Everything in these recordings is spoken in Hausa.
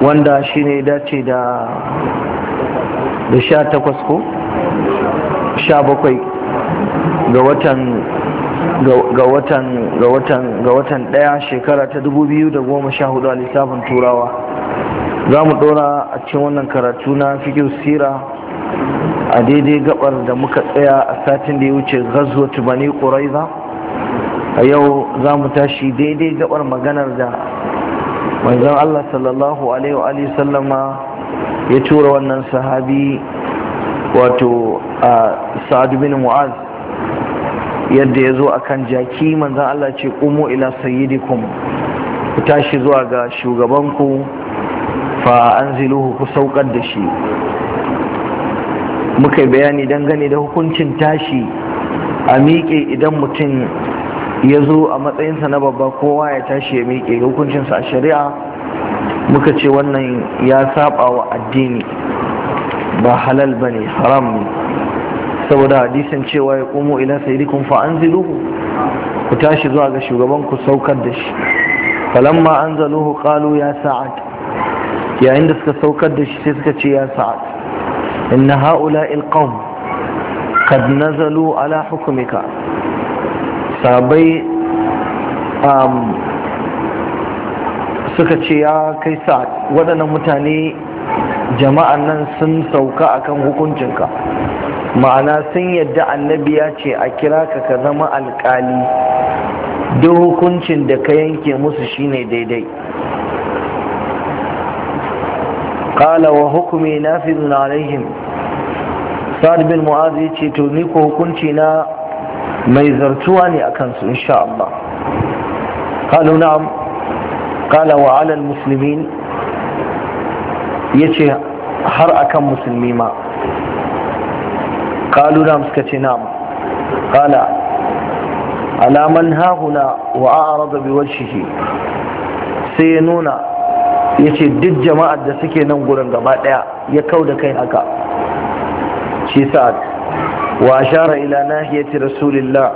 wanda shi ne dace da da sha takwas ko sha bakwai ga watan ga watan ga watan ga watan daya shekara ta dubu biyu da goma sha hudu a lissafin turawa za mu dora a cikin wannan karatu na fikir sira a daidai gabar da muka tsaya a satin da ya wuce ghazwat bani quraiza a yau za mu tashi daidai gabar maganar da manzon Allah sallallahu alaihi wa sallama ya tura wannan sahabi wato a sa'ad bin mu'az yadda ya zo a kan jaki manzan Allah ce umu ila sayyidikum ku tashi zuwa ga shugabanku fa an ziluhu ku saukar da shi muka bayani dangane da hukuncin tashi a miƙe idan mutum ya zo a matsayinsa na babba kowa ya tashi ya miƙe hukuncinsa a shari'a muka ce wannan ya saba wa addini ba halal ba ne haram ne saboda hadisin cewa ya komo ila sayyidikum fa anziluhu ku tashi zuwa ga shugaban ku saukar da shi falamma anzaluhu qalu ya sa'ad yayin da suka saukar da shi sai suka ce ya sa'ad inna haula'i alqawm qad nazalu ala hukmika sabai suka ce ya kai sa'ad waɗannan mutane jama'an nan sun sauka akan hukuncinka ma'ana sun yadda annabi ya ce a kira ka ka zama alkali duk hukuncin da ka yanke musu shine daidai qala wa hukumi nafizun alaihim sa'ad bin mu'az ya ce to ni ko hukunci na mai zartuwa ne akan su insha Allah qalu na'am qala wa 'ala al-muslimin yace har akan musulmi ma قالوا نعم سكتي نعم قال على من ها هنا وأعرض بوجهه سينونا yace duk jama'ar da suke nan gurin gaba daya ya kau da kai haka shi sa'ad wa ashara ila nahiyati rasulillah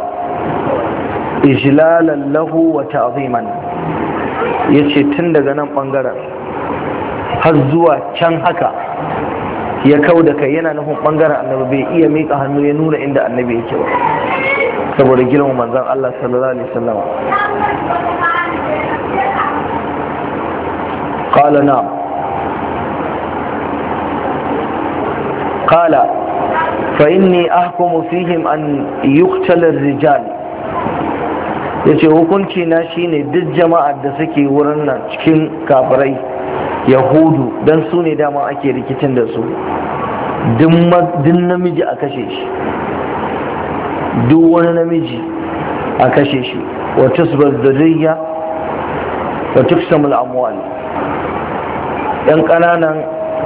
ijlalan lahu wa ta'ziman yace tun daga nan bangaren har zuwa can haka ya kau da kai yana nufin bangaren annabi bai iya miƙa hannu ya nuna inda annabi yake ba saboda girma manzan Allah sallallahu alaihi wasallam qala na'am qala fa inni ahkumu fihim an yuqtala ar-rijal yace hukunci na shine duk jama'ar da suke wurin nan cikin kafirai yahudu don su ne dama ake rikicin da su duk namiji a kashe shi duk wani namiji a kashe shi wata su bazzariya wata samul amwal yan ƙananan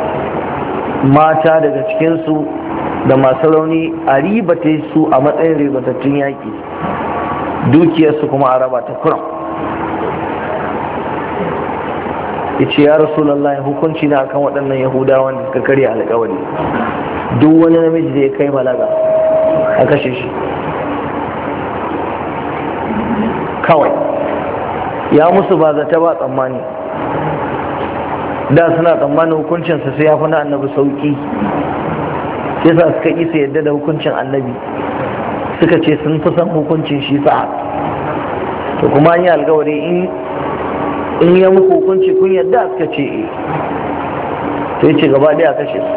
mata daga cikinsu da masu rauni a ribata su a matsayin ribatattun yaƙi dukiyarsu kuma a raba ta kuram ya ce ya rasulallah hukunci na akan waɗannan yahudawan da suka karya alkawari duk wani namiji da ya kai balaga a kashe shi kawai ya musu ba zata ba tsammani da suna tsammanin hukuncinsa sai ya fi na annabi sauƙi sai sa suka isa yadda da hukuncin annabi suka ce sun fi son hukuncin shi sa'a to kuma an yi alkawari in in ya muku hukunci kun yadda suka ce e sai ce gaba daya kashe su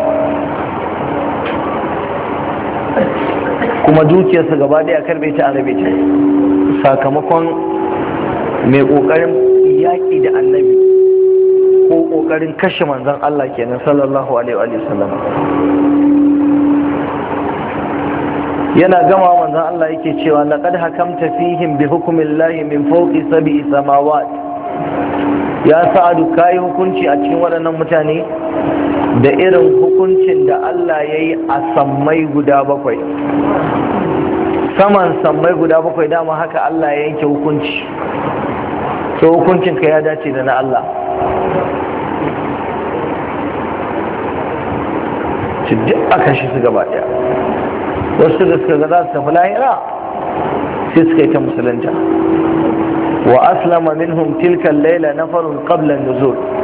kuma dukiyarsa gaba daya karbe ta arabe ta sakamakon mai kokarin yaƙi da annabi ko kokarin kashe manzon Allah kenan sallallahu alaihi wa sallam yana gama manzon Allah yake cewa laqad hakamta fihim bi hukmillahi min fawqi sab'i samawat ya sa'adu kayi hukunci a cikin waɗannan mutane da irin hukuncin da Allah ya yi a sammai guda bakwai saman sammai guda bakwai dama haka Allah ya yanke hukunci so hukuncinka ya dace da na Allah ci duk aka shi su gaba ɗaya wasu da suka ga za su tafi lahira sai suka yi ta musulunta wa aslama minhum tilka al-laila nafarun qabla an-nuzul